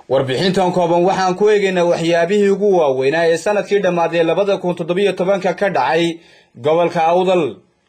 warbixintan kooban waxaan ku eegaynaa waxyaabihii ugu waaweynaa ee sanadkii dhammaaday labada kun toddobiyo tobanka ka dhacay gobolka awdal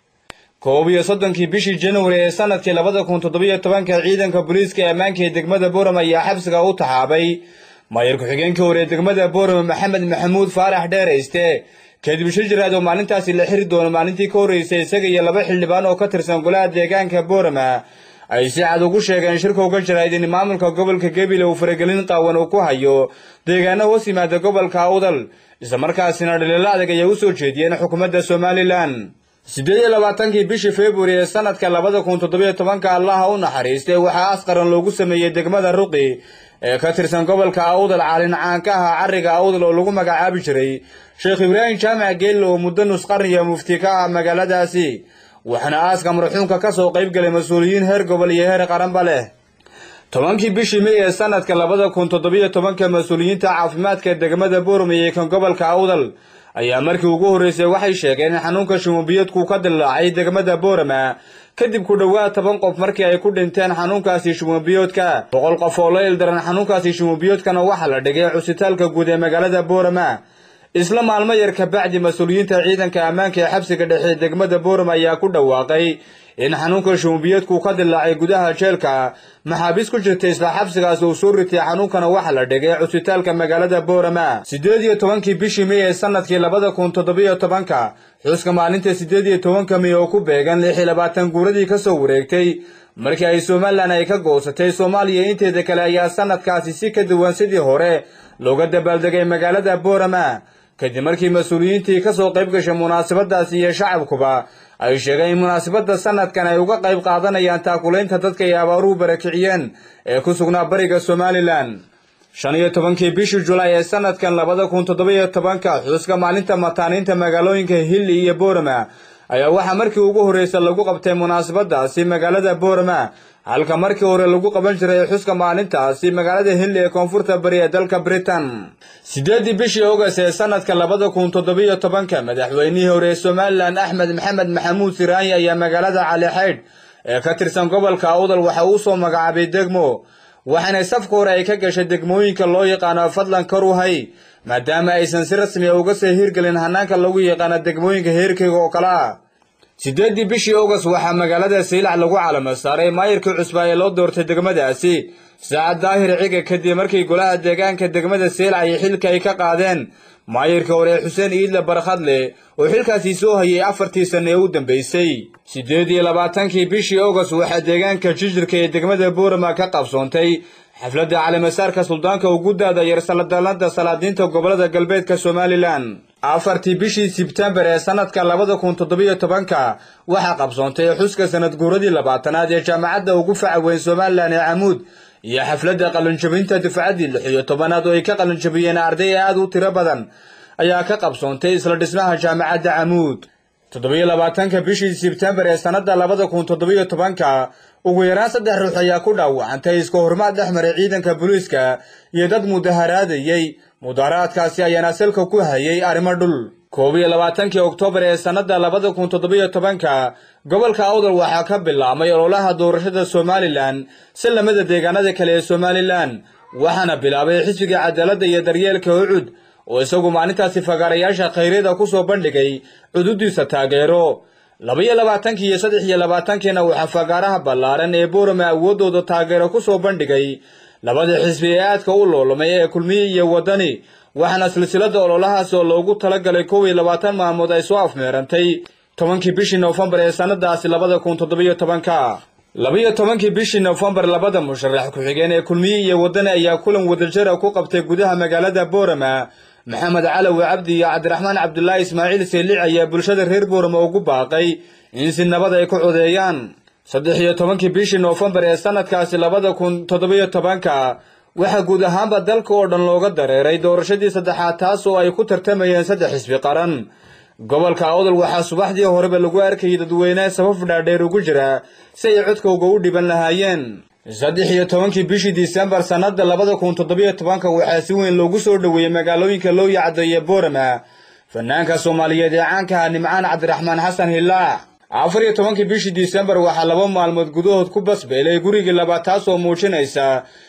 koob iyo soddonkii bishii januari ee sanadkii labada kun toddobiyo tobanka ciidanka booliiska ee ammaanka ee degmada boorama ayaa xabsiga u taxaabay maayar ku-xigeenkii hore ee degmada boorama maxamed maxamuud faarax dheerayste kadib shir jiraad oo maalintaasi la xiri doono maalintii ka horreysay isaga iyo laba xildhibaan oo ka tirsan golaha deegaanka boorama ay si cad ugu sheegeen shirka uga jirayd in maamulka gobolka gebile uu faragelin qaawan uu ku hayo deegaano hoos yimaada gobolka awdal islamarkaasina dhaliilo adag ayay u soo jeediyeen xukuumadda somalilan siddeed iyo labaatankii bishii februari ee sanadka labada kun toddobiyo tobanka allaha u naxariistay waxaa asqaran loogu sameeyey degmada ruqi ee ka tirsan gobolka awdal caalin caankaha carriga awdal oo lagu magacaabi jiray sheekh ibraahim jaamac geelle oo muddo nusqarniya mufti ka ah magaaladaasi waxaana aaska marxuumka ka soo qayb galay mas-uuliyiin heer gobol iyo heer qaranba leh tobankii bishii may ee sanadka labada kun toddobiyo tobanka mas-uuliyiinta caafimaadka degmada boorama iyo kan gobolka awdal ayaa markii ugu horreysay waxay sheegeen in xanuunka shumubiyadku ka dillaacay degmada boorama kadib ku dhowaad toban qof markii ay ku dhinteen xanuunkaasi shumubiyoodka boqol qof oo la ildaran xanuunkaasi shumubiyoodkana waxaa la dhigay cusitaalka guud ee magaalada boorama isla maalmo yar kabacdi mas-uuliyiinta ciidanka ammaanka ee xabsiga dhexe degmada boorama ayaa ku dhawaaqay in xanuunka shumubiyoodku ka dillaacay gudaha jeelka maxaabiis ku jirta isla xabsigaas uu soo ritay xanuunkana waxaa la dhigay cusitaalka magaalada boorama siddeed iyo tobankii bishii may ee sanadkii labada kun toddobiyo tobanka xuska maalinta siddeed iyo tobanka may oo ku beegan lix iyo labaatan guuradii ka soo wareegtay markii ay somalilan ay ka goosatay soomaaliya inteeda kale ayaa sanadkaasi si ka duwan sidii hore looga dabaaldegay magaalada boorama kadib markii mas-uuliyiintii ka soo qayb gashay munaasabadaasi iyo shacabkuba ay sheegeen in munaasabadda sanadkan ay uga qayb qaadanayaan taakulaynta dadka ay abaaruhu barakiciyeen ee ku sugnaa bariga somalilan shan iyo tobankii bishii julaay ee sanadkan labada kun toddobiyo tobanka xuska maalinta mataaniinta magaalooyinka hilli iyo boorama ayaa waxaa markii ugu horreysa lagu qabtay munaasabadaasi magaalada boorama halka markii hore lagu qaban jiray xuska maalintaasi magaalada hilli ee koonfurta bari ee dalka britain siddeeddii bishii ogas ee sanadka labada kun toddobiyo tobanka madaxweynihii hore ee somalilan axmed maxamed maxamuud siraanyi ayaa magaalada calixaydh ee ka tirsan gobolka awdal waxa uu soo magacaabay degmo waxaana safka hore ay ka gashay degmooyinka loo yaqaano fadlan karuhay maadaama aysan si rasmi a uga soo hirgelin hanaanka lagu yaqaano degmooyinka heerkeyga oo kale ah siddeeddii bishii ogas waxaa magaalada saylac lagu calamo saaray maayirkii cusbaa ee loo doortay degmadaasi saacad daahir ciga kadib markii golaha deegaanka degmada saylac iyo xilka ay ka qaadeen maayirka hore xuseen iidle barkhadle oo xilkaasi soo hayay afartii sanne ee u dambaysay siddeed iyo labaatankii bishii ogas waxaa deegaanka jijirka ee degmada boorama ka qabsoontay xafladda calimasaarka suldaanka ugu daada yar saladalada salaadiinta gobolada galbeedka somalilan afartii bishii sebtembar ee sanadka labada kun toddobiyo tobanka waxaa qabsoontay xuska sanad guuradii labaatanaad ee jaamacadda ugu faca weyn somalilan ee camuud iyo xafladda qalinjabinta dufcaddii lix iyo tobanaad oo ay ka qalinjabiyeen arday aad u tiro badan ayaa ka qabsoontay isla dhismaha jaamacadda camuud toddobiyo labaatanka bishii sebtembar ee sannadda labada kun toddobiyo tobanka ugu yaraan saddex ruux ayaa ku dhaawacantay iska hormaad dhex maray ciidanka booliiska iyo dad mudaharaadayey mudaharaadkaasi ayaana salka ku hayay arrimo dhul koob iyo labaatankii oktoobar ee sannadda labada kun toddobiyo tobanka gobolka awdal waxaa ka bilaabmay ololaha doorashada somalilan si lamida deegaanada kale ee somalilan waxaana bilaabay xisbiga cadaaladda iyo daryeelka ucud oo isagu maalintaasi fagaarayaasha khayryada ku soo bandhigay cududiisa taageero laba-iyo labaatankii iyo saddex iyo labaatankiina waxaa fagaaraha ballaaran ee boorama awooddooda taageero ku soo bandhigay labada xisbi ee aadka u loolomay ee kulmiye iyo waddani waxaana silsilada ololahaas oo loogu talagalay kow iyo labaatan maalmood ay soo afmeerantay tobankii bishii noofembar ee sannadaasi labada kun toddobiyo tobanka laba-iyo tobankii bishii noofembar labada musharax ku-xigeen ee kulmiye iyo waddani ayaa kulan wadajara ku qabtay gudaha magaalada boorama maxamed calawi cabdi iyo cabdiraxmaan cabdulaahi ismaaciil seelic ayaa bulshada reer boorama ugu baaqay in si nabad ay ku codeeyaan saddex iyo tobankii bishii noofembar ee sanadkaasi labada kun toddobiyo tobanka waxaa guud ahaanba dalka oo dhan looga dareeray doorashadii saddexaad taas oo ay ku tartamayeen saddex xisbi qaran gobolka awdal waxaa subaxdii horeba lagu arkayay dadweyne sabab dhaadheer ugu jira si ay codkowga u dhiban lahaayeen saddex iyo tobankii bishii disembar sannadda labada kun toddobiyo tobanka waxaa si weyn loogu soo dhoweeyey magaalooyinka loo yacdeeye boorama fanaanka soomaaliyeed ee caankaha nimcaan cabdiraxmaan xasan hilaac afar iyo tobankii bishii disembar waxaa laba maalmood gudahood ku basbeelay gurigii labaad taas oo muujinaysa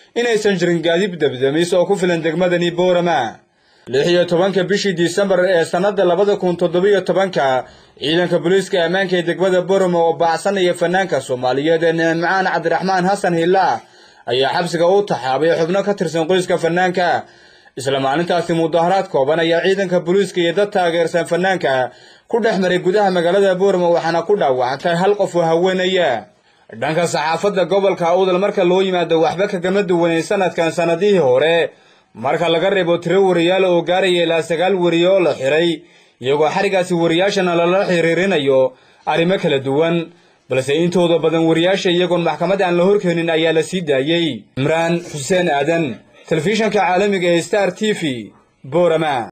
inaysan jirin gaadib debdemis oo ku filan degmadani boorama lix iyo tobanka bishii disembar ee sannada labada kun toddobiyo tobanka ciidanka booliiska ammaanka ee degmada boorama oo baacsanaya fanaanka soomaaliyeed ee nicmacaan cabdiraxmaan xasan hilla ayaa xabsiga u taxaabay xubno ka tirsan qoyska fanaanka isla maalintaasi mudaharaad kooban ayaa ciidanka booliiska iyo dad taageersan fanaanka ku dhex maray gudaha magaalada boorama waxaana ku dhaawacantay hal qof oo haweenaya dhanka saxaafadda gobolka awdal marka loo yimaado waxba kagama duwanayn sanadkan sannadihii hore marka laga reebo tiro wariyaal oo gaaraya ilaa sagaal wariye oo la xiray iyagoo xarigaasi wariyaashana lala xiriirinayo arrimo kala duwan balse intooda badan wariyaasha iyagoon maxkamad aan la horkeenin ayaa la sii daayey cimraan xuseen aadan telefishanka caalamiga ee star t v boorama